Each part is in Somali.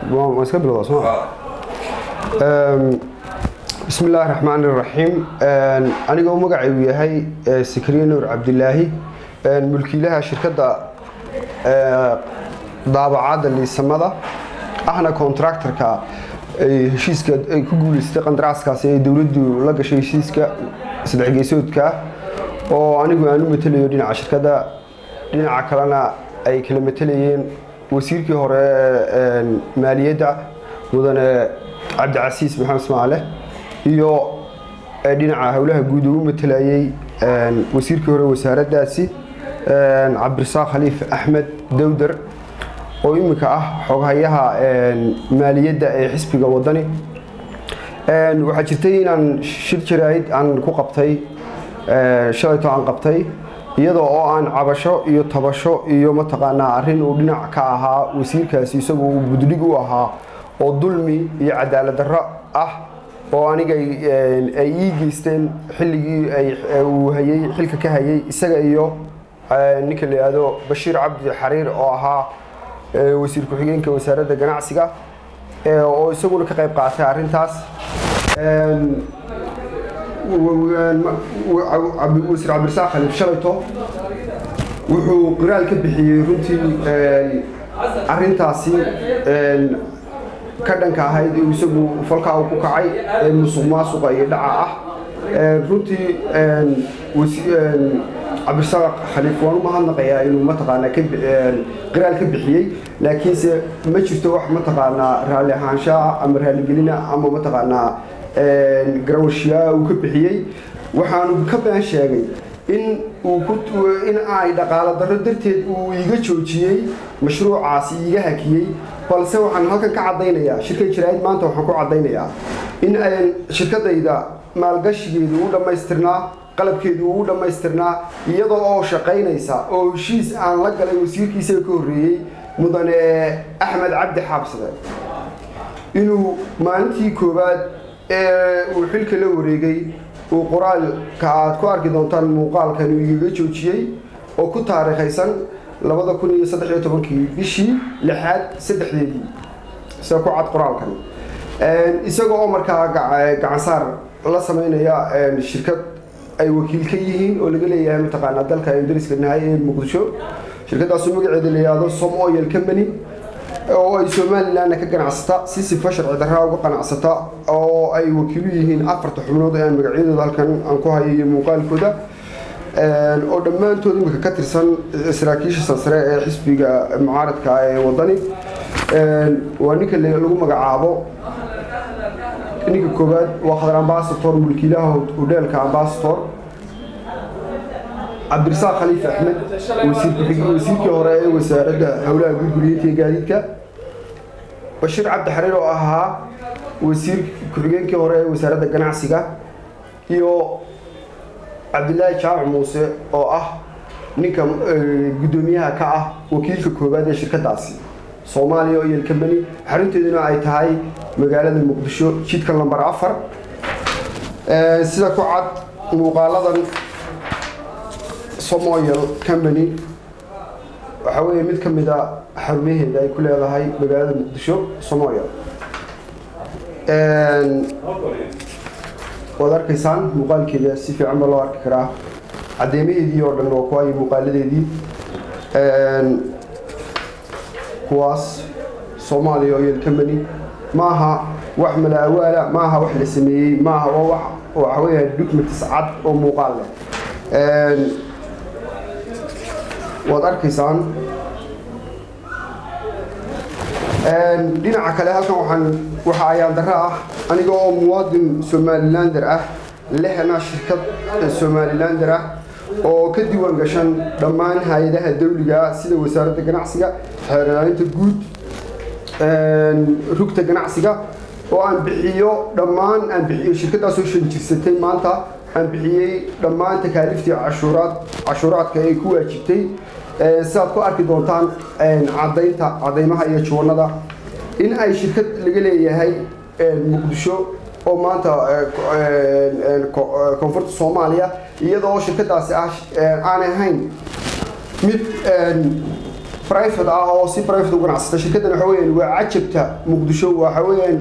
waan iska bilowdaa soo bismi illaahi raxmaan iraxiim anigoo magacaygu yahay sakriye nuur cabdilaahi mulkiilaha shirkadda daabacadda liisamada ahna contractorka heshiiska ay ku guuleystay qandaraaskaasi ee dowladdu la gashay heshiiska saddex geesoodka oo anigu aan u matelayo dhinaca shirkadda dhinaca kalena ay kala matelayeen wasiirkii hore maaliyadda mudane cabdicasiis maxamed ismaale iyo dhinaca howlaha guud uu u matelayey wasiirkii hore wasaaraddaasi cabdirasaaq khaliif axmed dowdar oo iminka ah xoghayaha maaliyadda ee xisbiga wadani waxaa jirtay inaan shir jaraa'id aan ku qabtay shalayto aan qabtay iyadoo oo aan cabasho iyo tabasho iyo mataqaanaa arrin uu dhinac ka ahaa wasiirkaasi isagoo uu budlig u ahaa oo dulmi iyo cadaalad darro ah oo aniga ay ii geysteen xilligii uu hayey xilka ka hayey isaga iyo ninka la yidhaahdo bashiir cabdi xariir oo ahaa wasiir ku-xigeenka wasaaradda ganacsiga oo isaguna ka qayb qaatay arrintaas wasiir cabdirasaaq khaliif shalayto wuxuu qiraal ka bixiyey runtii arrintaasi ka dhanka ahayd isagu falkaa uu ku kacay ee musuq maasuqa iyo dhaca ah runtii cabdirasaaq khaliif waan u mahadnaqayaa inuu mataqaanaa qiraal ka bixiyey laakiinse ma jirto wax mataqaanaa raalli ahaanshaha ama raaligelina ama mataqaanaa garawashiyaa uu ka bixiyey waxaanu ka been sheegay in uu in ay dhaqaalo darro darteed uu iga joojiyey mashruucaasi iiga hakiyey balse waxaan halkan ka caddaynayaa shirkad jaraa'id maanta waxaan ku caddaynayaa in ayan shirkadayda maalgashigeedu u dhammaystirnaa qalabkeedu uu dhammaystirnaa iyadoo oo shaqaynaysa oo heshiis aan la galay wasiirkiisaga ka horreeyey mudane axmed cabdi xaabsade inuu maalintii koowaad ee uu xilka la wareegay uu qoraalka aad ku arki doontaan muuqaalkan uu igaga joojiyey oo ku taariikhaysan labada kun iyo saddex iyo tobankii bishii lixaad saddexdeedii sida ku cad qoraalkan isagoo oo markaa gacansaar la sameynaya shirkad ay wakiil ka yihiin oo laga leeyahay mataqaanaa dalka aynu dariska nahay ee muqdisho shirkadaasu magaceeda la yidhaahdo som oil company oo ay somalilandna ka ganacsata si sifa sharci darraa uga qanacsata oo ay wakiilu yihiin afarta xubnood ee aan magacyadooda halkan aan ku hayo iyo muuqaalkooda oo dhammaantood imika ka tirsan saraakiisha sarsare ee xisbiga mucaaradka ee wadani waa ninka lagu magacaabo ninka koowaad waa khadar ambasator mulkiilaha hodheelka ambasator cabdirasaaq khaliif axmed wasiirkii hore ee wasaaradda howlaha gurguriyeynta iyo gaadiidka bashiir cabdi xariir oo ahaa wasiir ku-xigeenkii hore ee wasaaradda ganacsiga iyo cabdilaahi jaamac muuse oo ah ninka guddoomiyaha ka ah wakiilka koowaad ee shirkadaasi soomaaliya oil company xarunteeduna ay tahay magaalada muqdisho jidka lamber afar sida ku cad muuqaaladan somoyal company waxaa weeye mid ka mid a xarumaheeda ay ku leedahay magaalada muqdisho somoyal waad arkaysaan muuqaalkeeda si fiican ba loo arki karaa cadeymaheedii oo dhan waa kuwa iyo muuqaaladeedii kuwaas soomaaliya oil company maaha wax malaawaala maaha wax la sameeyey maaha waa wax waxa weeyaan documentis cad oo muuqaal leh waad arkaysaan dhinaca kale halkan waxaan waxa ayaan darro ah aniga oo muwaadin somalilander ah lehna shirkad somalilander ah oo ka diiwaan gashan dhammaan hay-adaha dawliga sida wasaaradda ganacsiga xeerlaalinta guud rugta ganacsiga oo aan bixiyo dhammaan aan bixiyo shirkadaasoo shan jirsatay maanta aan bixiyey dhammaan takaaliiftii cashuuraad cashuuraadka ay ku waajibtay sidaad ku arki doontaan cadaynta cadaymaha iyo juwanada in ay shirkad laga leeyahay muqdisho oo maanta koonfurta soomaaliya iyadoo shirkadaasi ah aanay ahayn mid private ah oo si private u ganacsata shirkaddan waxa weeyaan waa cajabta muqdisho waxa weeyaan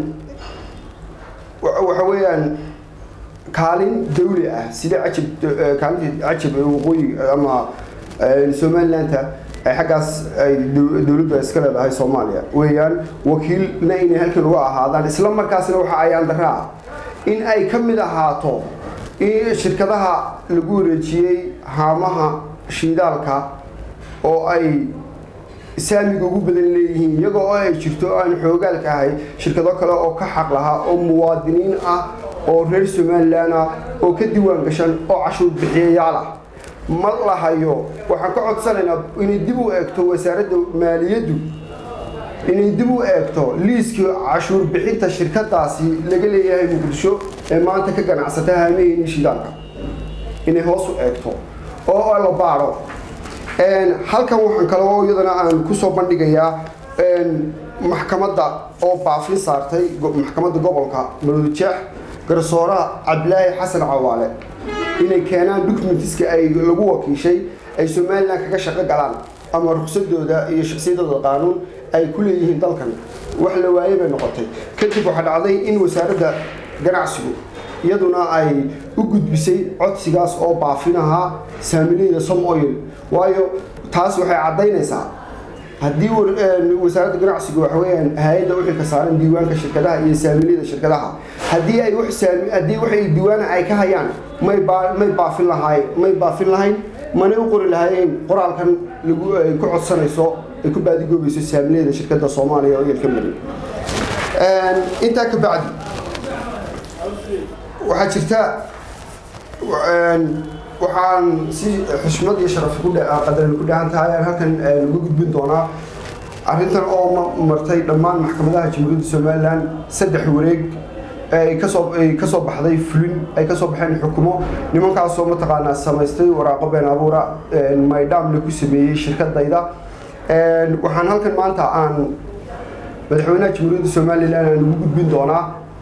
waxa weeyaan kaalin dawli ah sida cajab kaalinta cajab ee waqooyi ama somalilandta ay xaggaas ay dowladdu iska leedahay soomaaliya weeyaan wakiilna inay halkan uga ahaadaan isla markaasna waxa ayaan daraa in ay ka mid ahaato in shirkadaha lagu wareejiyey haamaha shiidaalka oo ay saamiga ugu badan leeyihiin iyagoo oo ay jirto aan xoogaalka ahay shirkado kale oo ka xaq lahaa oo muwaadiniin ah oo reer somalilan ah oo ka diiwaan gashan oo cashuur bixiyayaal ah ma lahayo waxaan ka codsanaynaa inay dib u eegto wasaaradda maaliyaddu inay dib u eegto liiskii cashuur bixinta shirkadaasi laga leeyahay muqdisho ee maanta ka ganacsata haamaheenii shidaalka inay hoos u eegto oo la baadho halkan waxaan kale oo iyadana aan kusoo bandhigayaa maxkamadda oo baafin saartay maxkamadda gobolka maroodijeex garsooraha cabdilaahi xasan cawaale inay keenaan documentiska ay lagu wakiishay ay somalilan kaga shaqo galaan ama rugsadooda iyo shaksiyadooda qaanuun ay ku leeyihiin dalkan wax la waaye bay noqotay kadib waxaa dhacday in wasaaradda ganacsigu iyaduna ay u gudbisay codsigaas oo baafin ahaa saamileyda som oil waayo taas waxay caddaynaysaa haddii wasaaradda ganacsigu waxa weeyaan hay-adda u xilka saaran diiwaanka shirkadaha iyo saamiliyada shirkadaha haddii ay wax saami haddii wax ay diiwaana ay ka hayaan may baa may baafin lahaay may baafin lahayn manay u qori lahaayeen qoraalkan lagu ay ku codsanayso ay ku baadigoobayso saamiliyada shirkadda soomaaliya oo yelka mari intaa ka bacdi waxaa jirta waxaan si xushmad iyo sharaf qadaran ku dhahan tahay aan halkan lagu gudbin doonaa arrintan oo martay dhammaan maxkamadaha jamhuuriyadda somalilan saddex wareeg ay kasoo ay kasoo baxday fulin ay kasoo baxeen xukumo nimankaasoo mataqaanaa samaystay waraaqo been abuura maydhamle ku sameeyey shirkadayda waxaan halkan maanta aan madaxweynaha jamhuuriyadda somalilan aan ugu gudbin doonaa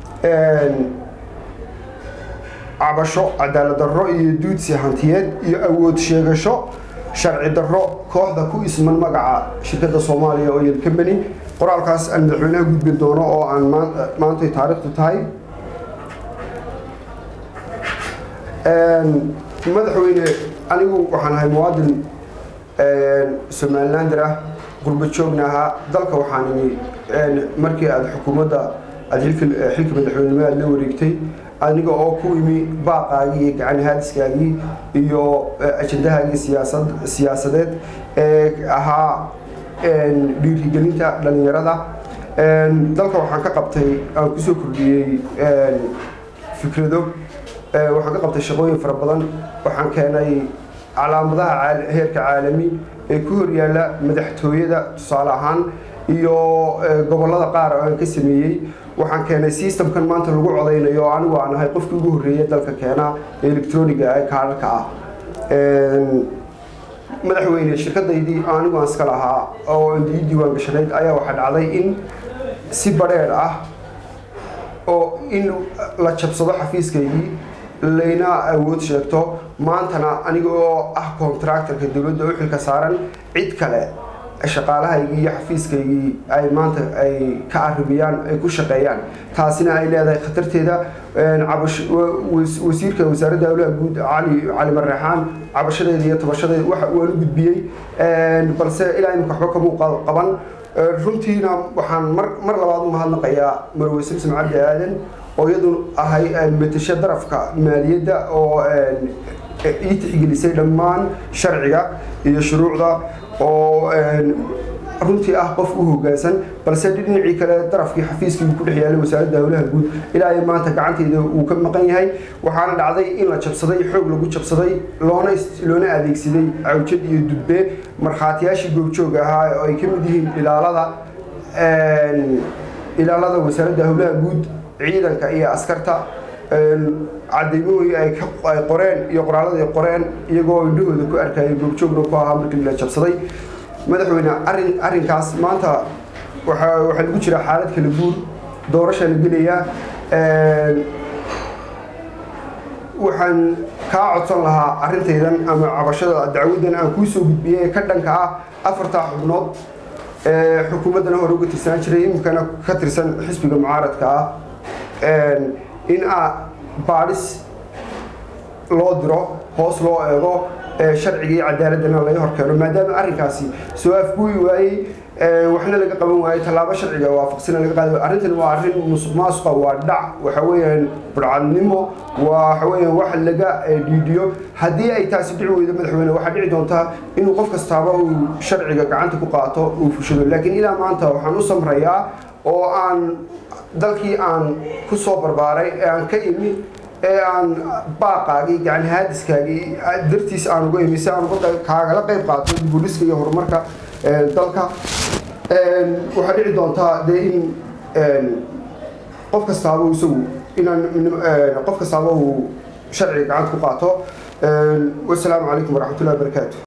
cabasho cadaalad darro iyo duudsi hantiyeed iyo awood sheegasho sharci darro kooxda ku isman magaca shirkadda soomaaliya oil company qoraalkaas aan madaxweynaha gudbin doono oo aan maantay taariikhdu tahay madaxweyne anigu waxaan ahay muwaadin somalilander ah qurba joogna ahaa dalka waxaan imi markii aada xukuumadda aada xilka madaxweynenimo aada la wareegtay aniga oo ku imi baaqaagii iyo gacan haadiskaagii iyo ajandahaagii siyaasad siyaasadeed ee ahaa dhiirigelinta dhalinyarada dalka waxaan ka qabtay aan kusoo kordhiyey fikrado waxaan ka qabtay shaqooyin fara badan waxaan keenay calaamadaha heerka caalami ee ku horyaala madaxtooyada tusaale ahaan iyo gobollada qaar oo aan ka sameeyey waxaan keenay systemkan maanta lagu codaynayo oo anigu aan ahay qofkii ugu horreeya dalka keena ee electroniga ee kaararka ah madaxweyne shirkadaydii anigu aan iska lahaa oo ii diiwaan gashanayd ayaa waxaa dhacday in si badheer ah oo in la jabsado xafiiskaygii layna awood sheegto maantana aniga oo ah contractorka dowladda u xilka saaran cid kale shaqaalahaygii iyo xafiiskaygii ay maanta ay ka arrimiyaan ay ku shaqeeyaan taasina ay leedahay khatarteeda wasiirka wasaaradda howlaha guud cali cali marreexaan cabashadeeda iyo tabashadeeda waxa waan u gudbiyey balse ilaa imika waxba kamuu qaban runtiina waxaan mar mar labaad u mahadnaqayaa marwe samsam cabdi aadan oo iyadu ahay matasho darafka maaliyadda oo ii tixgelisay dhammaan sharciga iyo shuruucda oo runtii ah qof u hoggaansan balse dhinacii kale darafkii xafiiskii ku dhex yaalay wasaaradda howlaha guud ilaa ay maanta gacanteyda uu ka maqan yahay waxaana dhacday in la jabsaday xoog lagu jabsaday loona loona adeegsaday cawjad iyo dudbe markhaatiyaashii goobjoog ahaa oo ay ka mid yihiin ilaalada ilaalada wasaaradda howlaha guud ciidanka iyo askarta cadaymahooyi ay qoreen iyo qoraalada ay qoreen iyagoo indhahooda ku arkayay goobjoogna ku ahaa markii la jabsaday madaxweyne arrin arrinkaas maanta waxaa waxaa lagu jiraa xaalad kala guur doorasha la gelayaa waxaan kaa codsan lahaa arrintaydan ama cabashada dacwadan aan kuu soo gudbiyey ee ka dhanka ah afartaa xubnood ee xukuumaddana hore uga tirsanaan jiray iminkana ka tirsan xisbiga mucaaradka ah in a baadhis loo diro hoos loo eego sharciga iyo cadaaladana laga horkeeno maadaama arrinkaasi soo afguyi waayey waxna laga qaban waayey tallaabo sharciga waafaqsina laga qaadi waay arrintan waa arrin musuq maasuqa waa dhac waxa weeyaan burcadnimo waa waxa weeyaan wax laga dhiidhiyo haddii ay taasi dhici weydo madaxweyne waxaa dhici doontaa inuu qof kastaaba uu sharciga gacanta ku qaato uu fushado laakiin ilaa maanta waxaan u samrayaa oo aan dalkii aan ku soo barbaaray ee aan ka imi ee aan baaqaagii gacan haadiskaagii dartiis aan uga imi si aan kaagala qayb qaato dibuliska iyo horumarka dalka waxaa dhici doontaa dee in qof kastaaba isagu inaan qof kastaaba uu sharciga gacanta ku qaato wasalaamu calaykum waraxmatullahi wabarakaatu